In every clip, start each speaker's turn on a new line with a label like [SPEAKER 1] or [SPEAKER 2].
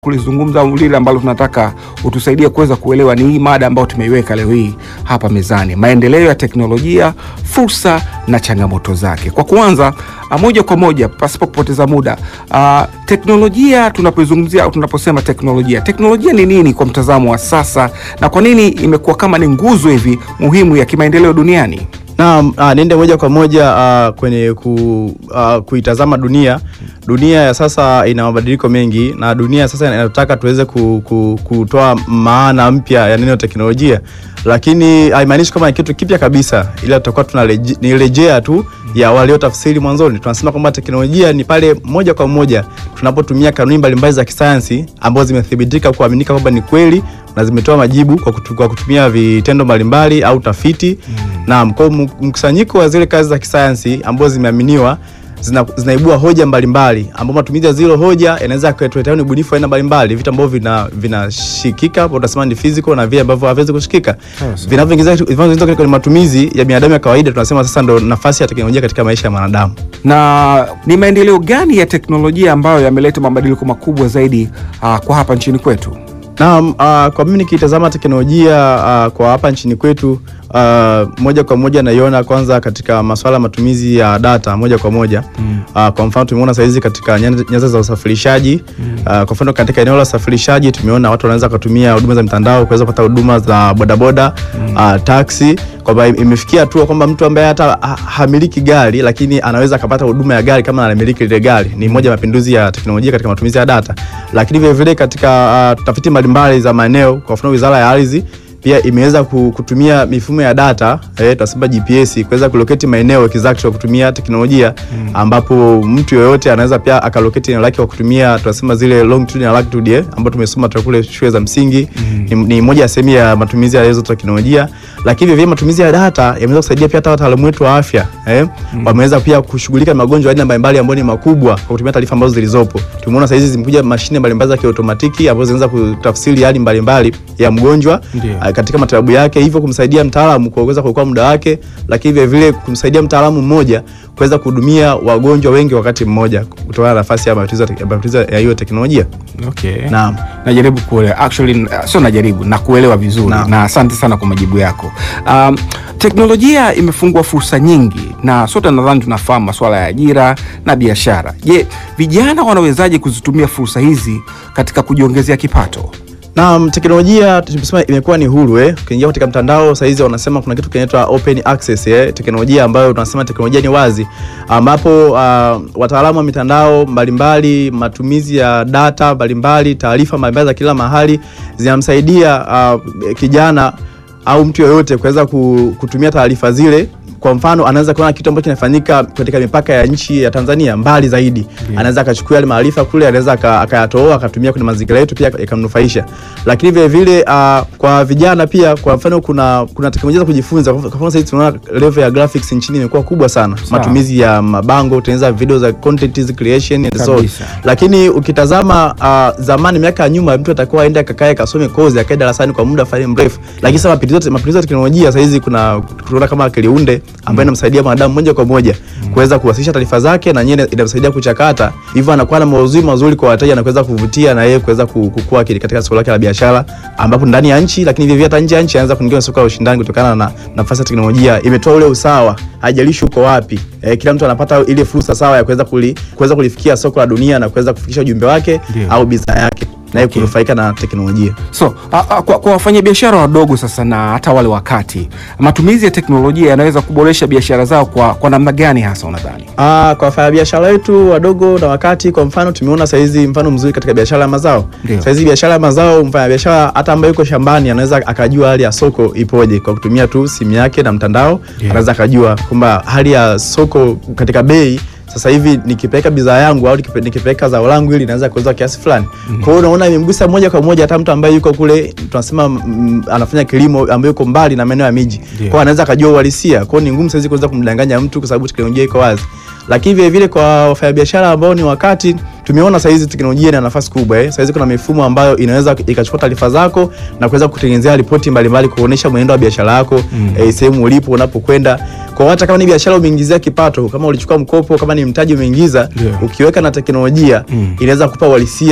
[SPEAKER 1] kulizungumza au lile ambalo tunataka utusaidie kuweza kuelewa ni hii mada ambayo tumeiweka leo hii hapa mezani, maendeleo ya teknolojia, fursa na changamoto zake. Kwa kuanza ah, moja kwa moja pasipo kupoteza muda, ah, teknolojia tunapoizungumzia au tunaposema teknolojia, teknolojia ni nini kwa mtazamo wa sasa na kwa nini imekuwa kama ni nguzo hivi muhimu ya kimaendeleo duniani?
[SPEAKER 2] Naam, ah, niende moja kwa moja ah, kwenye ku, ah, kuitazama dunia. Dunia ya sasa ina mabadiliko mengi na dunia sasa inataka tuweze ku, ku, kutoa maana mpya ya neno teknolojia, lakini haimaanishi kama ni kitu kipya kabisa, ila tutakuwa tunarejea tu ya waliotafsiri mwanzoni. Tunasema kwamba teknolojia ni pale moja kwa moja tunapotumia kanuni mbalimbali za kisayansi ambazo zimethibitika kuaminika kwamba ni kweli na zimetoa majibu kwa, kutu, kwa kutumia vitendo mbalimbali au tafiti Naam, kwa hiyo mkusanyiko wa zile kazi za kisayansi ambazo zimeaminiwa zina, zinaibua hoja mbalimbali ambao matumizi ya zile hoja yanaweza kuletea ni ubunifu wa aina mbalimbali, vitu ambavyo vina vinashikika, hapo utasema ni physical na vile ambavyo haviwezi kushikika. Vinavyoingiza vinavyoingiza kwenye matumizi ya binadamu ya kawaida, tunasema sasa ndo nafasi ya teknolojia katika maisha ya mwanadamu.
[SPEAKER 1] Na ni maendeleo gani ya teknolojia ambayo yameleta mabadiliko makubwa zaidi ah, kwa hapa nchini kwetu?
[SPEAKER 2] Naam, uh, kwa mimi nikitazama teknolojia uh, kwa hapa nchini kwetu uh, moja kwa moja naiona kwanza katika masuala ya matumizi ya data moja kwa moja mm. uh, kwa mfano tumeona saizi katika nyanza nyanza za usafirishaji mm. uh, kwa mfano katika eneo la usafirishaji tumeona watu wanaweza kutumia huduma za mitandao kuweza kupata huduma za bodaboda mm. uh, taxi kwamba imefikia hatua kwamba mtu ambaye hata ha- hamiliki gari lakini anaweza akapata huduma ya gari kama anamiliki lile gari. Ni moja ya mapinduzi ya teknolojia katika matumizi ya data, lakini vile vile katika uh, tafiti mbalimbali za maeneo, kwa mfano Wizara ya Ardhi pia imeweza ku- kutumia mifumo ya data eh, tunasema GPS kuweza kuloketi maeneo exact kwa kutumia teknolojia ambapo mtu yoyote anaweza pia akaloketi eneo lake kwa kutumia tunasema zile longitude na latitude eh, ambapo tumesoma toka kule shule za msingi ni, ni moja ya sehemu ya matumizi ya hizo teknolojia, lakini vile vile matumizi ya data yameweza kusaidia pia hata wataalamu wetu wa afya eh, wameweza pia kushughulika na magonjwa ya aina mbalimbali ambayo ni makubwa kwa kutumia taarifa ambazo zilizopo. Tumeona sasa hizi zimekuja mashine mbalimbali za kiotomatiki ambazo zinaweza kutafsiri hali mbalimbali ya mgonjwa
[SPEAKER 1] Ndio.
[SPEAKER 2] ah, katika matibabu yake, hivyo kumsaidia mtaalamu kuweza kuokoa muda wake, lakini vile vile kumsaidia mtaalamu mmoja kuweza kuhudumia wagonjwa wengi wakati mmoja kutokana na nafasi ya matumizi ya- ya matumizi ya hiyo teknolojia.
[SPEAKER 1] Okay.
[SPEAKER 2] Naam.
[SPEAKER 1] Najaribu kuelewa actually, uh, sio najaribu na kuelewa vizuri
[SPEAKER 2] Naam.
[SPEAKER 1] na asante sana kwa majibu yako. Um, teknolojia imefungua fursa nyingi na sote nadhani tunafahamu masuala ya ajira na biashara. Je, vijana wanawezaje kuzitumia fursa hizi katika kujiongezea kipato?
[SPEAKER 2] Naam, teknolojia tumesema imekuwa ni huru eh. Ukiingia katika mtandao saa hizi wanasema kuna kitu kinaitwa open access eh, teknolojia ambayo tunasema teknolojia ni wazi, ambapo uh, wataalamu wa mitandao mbalimbali, matumizi ya data mbalimbali, taarifa mbalimbali za kila mahali zinamsaidia uh, kijana au mtu yoyote kuweza ku- kutumia taarifa zile kwa mfano anaweza kuona kitu ambacho kinafanyika katika mipaka ya nchi ya Tanzania mbali zaidi, anaweza akachukua yale maarifa kule, anaweza aka- akayatoa akatumia kwenye mazingira yetu pia yakamnufaisha. Lakini vile vile uh, kwa vijana pia, kwa mfano kuna kuna teknolojia za kujifunza. Kwa mfano sasa tunaona level ya graphics nchini imekuwa kubwa sana, matumizi ya mabango, kutengeneza video za content creation and so on.
[SPEAKER 1] Kabisa.
[SPEAKER 2] Lakini ukitazama uh, zamani, miaka ya nyuma, mtu atakuwa aende akakae kasome kozi akae darasani kwa muda fulani mrefu, lakini sasa mapinduzi mapinduzi ya teknolojia sasa hizi kuna tunaona kama akili unde ambayo inamsaidia mwanadamu moja kwa moja kuweza kuwasilisha taarifa zake na yeye inamsaidia kuchakata, hivyo anakuwa na maudhui mazuri kwa wateja na kuweza kuvutia na yeye kuweza ku- kukua kile katika soko lake la biashara, ambapo ndani ya nchi, lakini vivyo hata nje ya nchi anaanza kuingia kwenye soko la ushindani kutokana na nafasi ya teknolojia. Imetoa ule usawa, haijalishi uko wapi, eh, kila mtu anapata ile fursa sawa ya kuweza kuli, kuweza kulifikia soko la dunia na kuweza kufikisha ujumbe wake
[SPEAKER 1] Ndio.
[SPEAKER 2] au bidhaa yake naye
[SPEAKER 1] Okay.
[SPEAKER 2] kunufaika na teknolojia.
[SPEAKER 1] So a, a, kwa, kwa wafanyabiashara wadogo sasa na hata wale wakati, matumizi ya teknolojia yanaweza kuboresha biashara zao kwa, kwa namna gani hasa unadhani?
[SPEAKER 2] Ah, kwa wafanyabiashara wetu wadogo na wakati, kwa mfano tumeona saizi mfano mzuri katika biashara ya mazao.
[SPEAKER 1] Ndio.
[SPEAKER 2] Saizi biashara ya mazao, mfanyabiashara hata ambaye yuko shambani anaweza akajua hali ya soko ipoje kwa kutumia tu simu yake na mtandao.
[SPEAKER 1] Ndio.
[SPEAKER 2] Anaweza akajua kwamba hali ya soko katika bei sasa hivi nikipeleka bidhaa yangu au nikipe- nikipeleka zao langu ili naweza kuuza kiasi fulani. Kwa hiyo unaona imemgusa moja kwa moja hata mtu ambaye yuko kule tunasema mm, anafanya kilimo ambaye yuko mbali na maeneo ya miji. Kwa
[SPEAKER 1] Ndio.
[SPEAKER 2] hiyo anaweza akajua uhalisia. Kwa hiyo ni ngumu saizi kuweza kumdanganya mtu kwa sababu teknolojia iko wazi. Lakini vile vile kwa wafanyabiashara ambao ni wakati tumeona saizi teknolojia ina nafasi kubwa eh. Saizi kuna mifumo ambayo inaweza ikachukua taarifa zako na kuweza kutengenezea ripoti mbalimbali kuonesha mwenendo wa biashara yako eh, sehemu ulipo unapokwenda. Kwa hata kama ni biashara umeingizia kipato, kama ulichukua mkopo, kama ni mtaji umeingiza,
[SPEAKER 1] Ndio.
[SPEAKER 2] ukiweka na teknolojia inaweza kupa uhalisia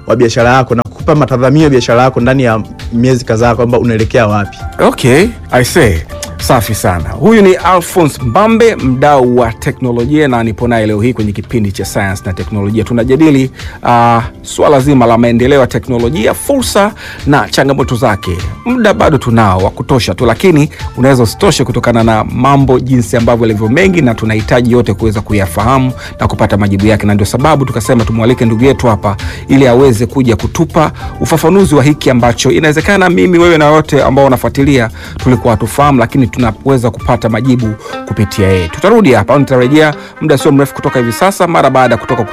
[SPEAKER 2] wa biashara yako na kukupa matazamio ya biashara yako ndani ya miezi kadhaa kwamba unaelekea wapi.
[SPEAKER 1] Okay, I say safi sana. Huyu ni Alphonse Mbambe, mdau wa teknolojia, na nipo naye leo hii kwenye kipindi cha sayansi na teknolojia. Tunajadili uh, swala zima la maendeleo ya teknolojia, fursa na changamoto zake. Muda bado tunao wa kutosha tu, lakini unaweza usitoshe kutokana na mambo jinsi ambavyo yalivyo mengi, na tunahitaji yote kuweza kuyafahamu na kupata majibu yake, na ndio sababu tukasema tumwalike ndugu yetu hapa ili aweze kuja kutupa ufafanuzi wa hiki ambacho inawezekana mimi, wewe na wote ambao wanafuatilia tulikuwa hatufahamu, lakini tunaweza kupata majibu kupitia yeye. Tutarudi hapa, nitarejea muda sio mrefu kutoka hivi sasa, mara baada ya kutoka